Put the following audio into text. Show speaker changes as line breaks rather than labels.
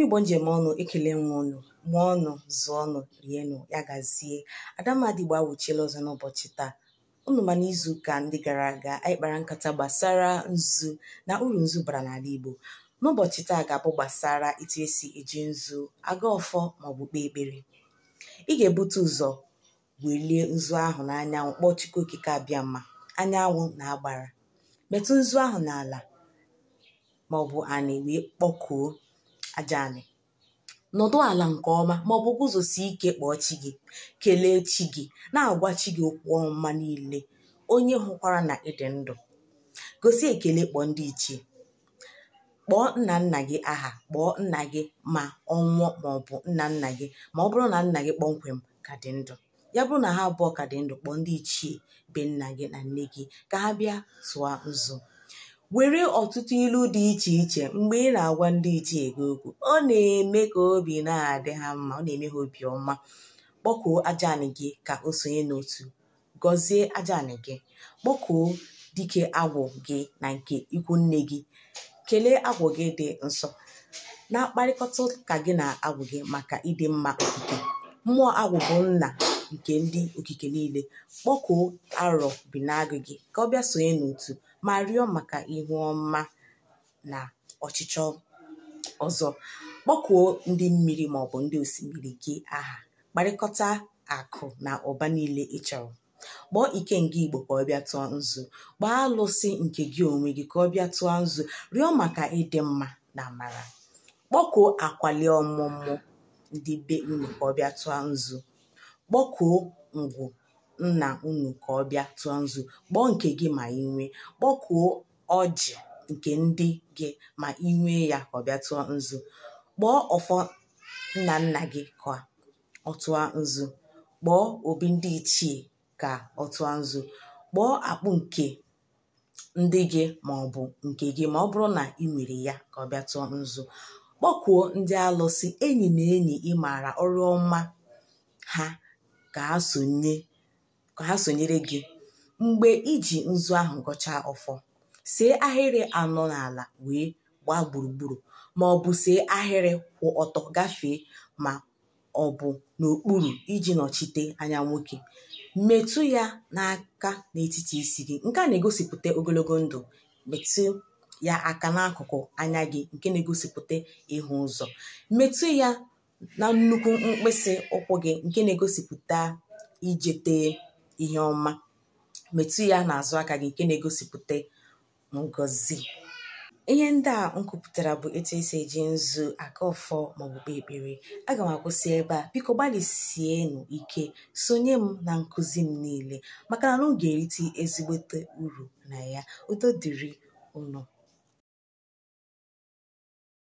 igbo njem ọnụ ekele nwe ọnụ mụọ ọnụ zụọ ọnụ rienụ ya gazie adamadịgbo awụchiela ọzọ n'ụbọchị taa unu ma n'izu ụka ndị gara aga anyị kpara nkata gbasara nzu na uru nzu bara n'ala igbo n'ụbọchị taa ga-abụ gbasara etu esi eji nzu aga ọfọ maọbụ kpee ekpere ị ga-ebute ụzọ welie nzu ahụ n'anyanwụ kpọọ chukwu okike abịa mma anyanwụ na agbara metụ nzu ahụ n'ala maọbụ anị wee kpọkuo aja anị nọdụ ala nke ọma maọbụ guzosie ike kpọọ chi gị kelee chi gị na-agwa chi gị okwu ọma niile onye hụkwara na ịdị ndụ gosi ekele kpọọ ndị ichie kpọọ nna nna gị aha kpọọ nna gị ma ọ nwụọ maọbụ nna nna gị ma ọ bụrụ na nna gị kpọmkwem ka dị ndụ ya bụrụ na ha abụọ ka dị ndụ kpọọ ndị ichie be nna gị na nne gị ka ha bịa tụọ nzu were ọtụtụ ilu dị iche iche mgbe ị na-agwa ndị ichie gị okwu ọ na-eme ka obi na-adị ha mma ọ na-eme ha obi ọma kpọkuo aja anị gị ka o sonye n'otu gọzie aja anị gị kpọkuo dike agwụ gị na nke ikwu nne gị kelee agwụ gị dị nsọ na-akparịkọta ụka gị na agwụ gị maka ịdị mma okike mmụọ agwụ bụ nna nke ndị okike niile kpọkuo arọ bi n'agụ gị ka ọ bịa sonye n'otu ma rịọ maka ihu ọma na ọchịchọ ọzọ kpọkuo ndị mmiri maọbụ ndị osimiri gị aha kparịkọta akụ na ụba niile ị chọrọ kpọọ ike nga igbo ka ọ bịa tụọ nzu gbaa alụsị nke gị onwe gị ka ọ bịa tụọ nzu rịọ maka ịdị mma na amara kpọkuo akwali ọmụmụ ndị be unu ka ọ bịa tụọ nzu kpọkuo ngwụ nna unu ka ọ bịa tụọ nzu kpọọ nke gị ma ị nwee kpọkuo ọjị nke ndị gị ma ị nwee ya ka ọ bịa tụọ nzu kpọọ ọfọ nna nna gị ka ọ tụọ nzu kpọọ obi ndị ichie ka ọ tụọ nzu kpọọ akpụ nke ndị gị ma ọ bụ nke gị ma ọ bụrụ na ị nwere ya ka ọ bịa tụọ nzu kpọkuo ndị alụsị enyi na enyi ị maara ọrụ ọma ha ka ha sonye ka ha sonyere gị mgbe iji nzu ahụ gọchaa ọfọ see ahịrị anọ n'ala wee gbaa gburugburu ma ọ bụ see ahịrị kwụ ọtọ gafee ma ọ bụ n'okpuru iji nọchite anya nwoke metụ ya n'aka n'etiti isi gị nke a na-egosipụta ogologo ndụ metụ ya aka n'akụkụ anya gị nke na-egosipụta ịhụ ụzọ metụ ya na nnukwu mkpịsị ụkwụ gị nke na-egosipụta ijete ihe ọma metụ ya n'azụ aka gị nke na-egosipụta ngọzi ihe ndị a m kwupụtara bụ etu esi eji nzu aka ọfọ maọbụ kpee ekpere aga m akwụsị ebe a biko gbalịsienụ ike sonye m na nkụzi m niile maka na m ga-erite ezigbote uru na ya udo dịrị unu